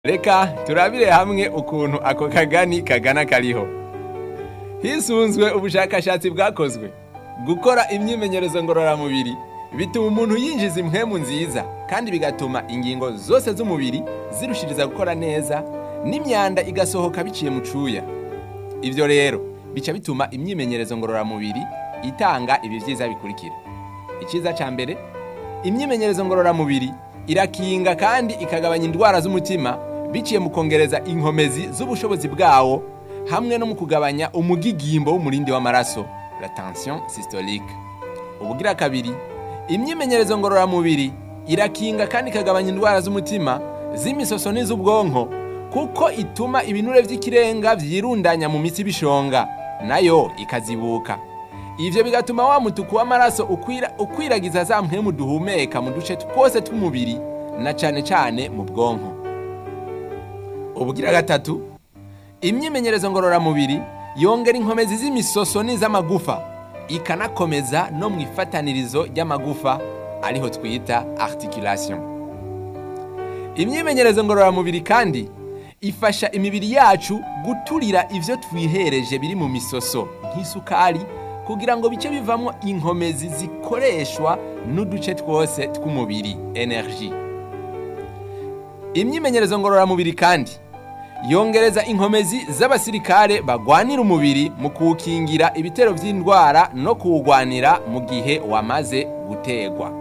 reka turabire hamwe ukuntu ako kagani kagana kariho hisunzwe ubushakashatsi bwakozwe gukora imyimenyerezo ngororamubiri bituma umuntu yinjiza impwemu nziza kandi bigatuma ingingo zose z'umubiri zirushiriza gukora neza n'imyanda igasohoka biciye mu cuya ivyo rero bica bituma imyimenyerezo ngororamubiri itanga ibi vyiza bikurikira iciza ca mbere imyimenyerezo ngororamubiri irakinga kandi ikagabanya indwara z'umutima biciye mu kongereza inkomezi z'ubushobozi bwawo hamwe no mu kugabanya umugigimbo w'umurindi w'amaraso la tension systolique ubugira kabiri imyimenyerezo ngororamubiri irakinga kandi ikagabanya indwara z'umutima z'imisoso n'iz'ubwonko kuko ituma ibinure vy'ikirenga vyirundanya mu mitsi bishonga nayo ikazibuka ivyo bigatuma wa mutuku w'amaraso ukwira, ukwiragiza za mpwemu duhumeka mu duce twose tw'umubiri na cane cane mu bwonko ubugira gatatu imyimenyerezo ngororamubiri yongera inkomezi z'imisoso n'iz'amagufa ikanakomeza no mu ifatanirizo ry'amagufa ariho twita articulation imyimenyerezo ngororamubiri kandi ifasha imibiri yacu guturira ivyo twihereje biri mu misoso nk'isukari kugira ngo bice bivamo inkomezi zikoreshwa n'uduce twose tw'umubiri energie imyimenyerezo ngororamubiri kandi yongereza inkomezi z'abasirikare bagwanira umubiri mu kuwukingira ibitero vy'indwara no kuwugwanira mu gihe wamaze gutegwa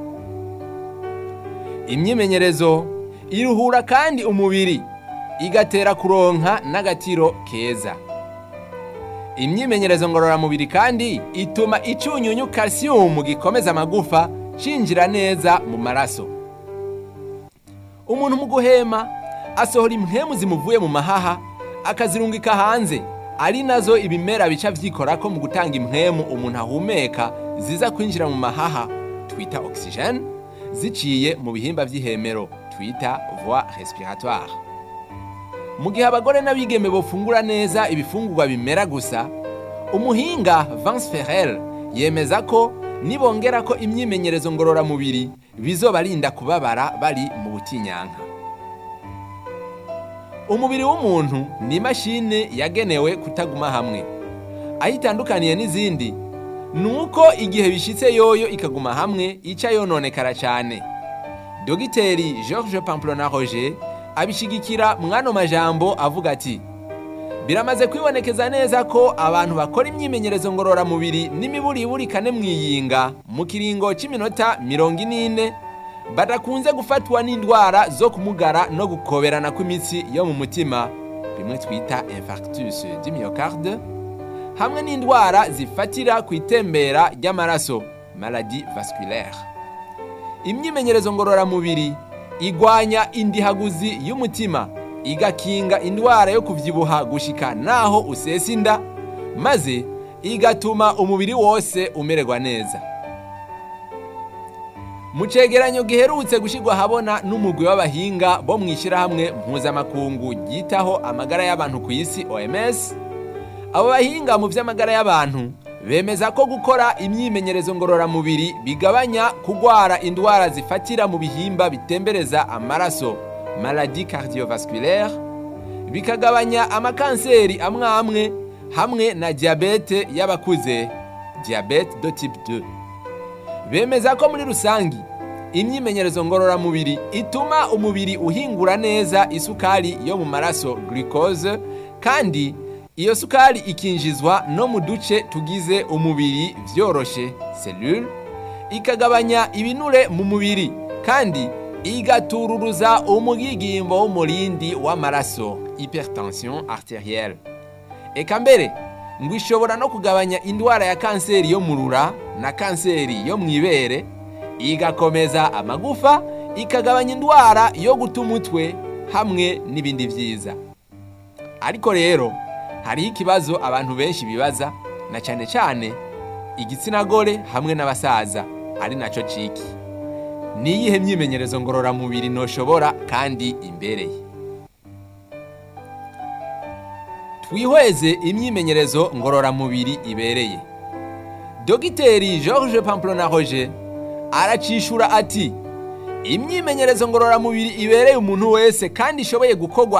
imyimenyerezo iruhura kandi umubiri igatera kuronka n'agatiro keza imyimenyerezo ngororamubiri kandi ituma icunyunyu calcium gikomeza amagufa cinjira neza mu maraso umuntu mu guhema asohora impwemu zimuvuye mu mahaha akazirungika hanze ari nazo ibimera bica vyikorako mu gutanga impwemu umuntu ahumeka ziza kwinjira mu mahaha twita oxygene ziciye mu bihimba vy'ihemero twita voie respiratoire mu gihe abagore n'abigeme bofungura neza ibifungurwa bimera gusa umuhinga Vance Ferrel yemeza ko nibongera ko imyimenyerezo ngororamubiri bizobarinda kubabara bari mu butinyanka umubiri w'umuntu ni imashini yagenewe kutaguma hamwe aho itandukaniye n'izindi ni uko igihe bishitse yoyo ikaguma hamwe ica yononekara cyane dogiteri george pamplona roger abishigikira mwano majambo avuga ati biramaze kwibonekeza neza ko abantu bakora imyimenyerezo ngororamubiri n'imiburiburi kane mwiyinga mu kiringo cy'iminota mirongo ine badakunze gufatwa n'indwara zo kumugara no gukoberana kw'imitsi yo mu mutima bimwe twita infarctus du myocarde hamwe n'indwara zifatira ku itembera ry'amaraso maladie vasculaire imyimenyerezo ngororamubiri igwanya indihaguzi y'umutima igakinga indwara yo kuvyibuha gushika naho usesa inda maze igatuma umubiri wose umererwa neza mu cegeranyo giherutse gushirwa habona n'umugwi w'abahinga bo mw'ishirahamwe mpuzamakungu ryitaho amagara y'abantu ku isi OMS abo bahinga mu vy'amagara y'abantu bemeza ko gukora imyimenyerezo ngororamubiri bigabanya kugwara indwara zifatira mu bihimba bitembereza amaraso maladie cardiovasculaire bikagabanya amakanseri amwe amwe hamwe na diabete y'abakuze diabete de type 2 bemeza ko muri rusangi imyimenyerezo ngororamubiri ituma umubiri uhingura neza isukari yo mu maraso glucose kandi iyo sukari ikinjizwa no mu duce tugize umubiri vyoroshe cellule ikagabanya ibinure mu mubiri kandi igatururuza umugigimbo w'umurindi w'amaraso hypertension arterielle eka mbere ngo ishobora no kugabanya indwara ya kanseri yo mu rura na kanseri yo mu ibere igakomeza amagufa ikagabanya indwara yo guta umutwe hamwe n'ibindi vyiza ariko rero hariho ikibazo abantu benshi bibaza na cyane cyane igitsina gore hamwe n'abasaza ari naco ciki ni iyihe myimenyerezo ngororamubiri noshobora kandi imbereye twihweze imyimenyerezo ngororamubiri ibereye dogiteri george pamplona roger aracishura ati imyimenyerezo ngororamubiri ibereye umuntu wese kandi ishoboye gukorwa